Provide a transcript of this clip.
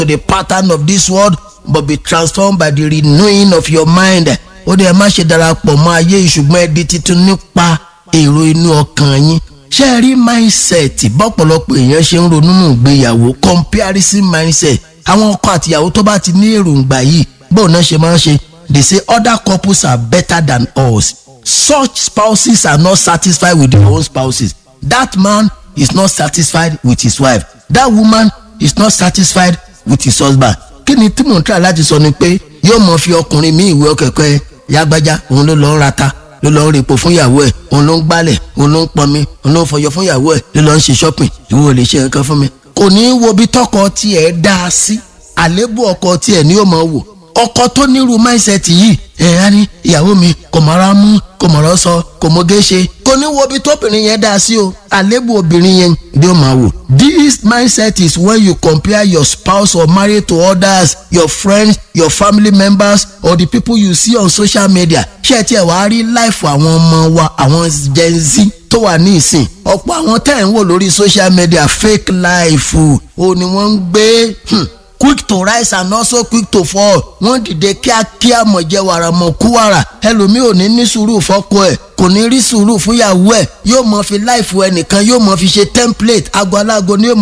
to the pattern of this world but be transformed by the renewing of your mind ó dẹ̀ má ṣe darapọ̀ mọ́ ayé ìṣùgbọ́n ẹ di titun nípa èrò inú ọkàn yín ṣé ẹ rí mindset bọ́pọ̀lọpọ̀ èèyàn ṣe ń ronú nù gbéyàwó comparison mindset àwọn ọkọ àtìyàwó tó bá ti ní èròǹgbà yìí bóun náà ṣe máa ń ṣe they say other couples are better than us such spouses are not satisfied with their own spouses that man is not satisfied with his wife that woman is not satisfied with his husband kí ni tí mò ń try láti sọ ni pé yóò mọ fi ọkùnrin mi ìwé ọkẹ̀kẹ́ yágbájá òun ló lọ ń rata ló lọ ń repo fún ìyàwó ẹ̀ òun ló ń gbálẹ̀ òun ló ń pọnmi òun ló ń fọyọ fún ìyàwó ẹ̀ ló lọ ń ṣe shopping ìwọ ò lè ṣe nǹkan fún mi. kò ní í wo bí tọkọ tiẹ̀ dá a sí àlébù ọkọ tiẹ̀ ni yóò máa wò ọkọ tó nírú mindset yìí ẹ̀ á ní ìyàwó mi kò mọ̀ra mú kò mọ̀rọ̀ sọ kò mọ̀gé ṣe kò ní wo bí tóbìnrin yẹn dá a sí o àlébù obìnrin yẹn ni yóò máa wò. this mindset is when you compare your spouse or marriage to others your friends your family members or the people you see on social media ṣé ẹ tiẹ̀ wá rí láìfù àwọn ọmọ wa àwọn gen z tó wà ní ìsìn ọ̀pọ̀ àwọn tẹ́ ẹ̀ ń wò lórí social media fake life o ni wọ́n ń gbé quick to rise and also quick to fall wọ́n dìde kíákíá mọ̀jẹ̀ wàrà mọ̀ kú wàrà ẹlòmíì ò ní ní sùúrù fọ́kọ ẹ̀ kò ní rí sùúrù fúnyàwó ẹ̀ yóò mọ̀ fi láìfù ẹnìkan yóò mọ̀ fi ṣe template ago alágo ni yóò mọ̀